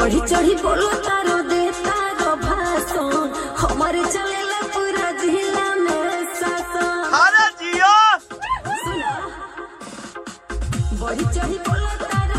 बढ़ी चढ़ी बोलो तारो दे तारो भाषण हमारे चलेला पूरा जिला में शासन अरे जियो सुना बढ़ी चढ़ी बोलो तारो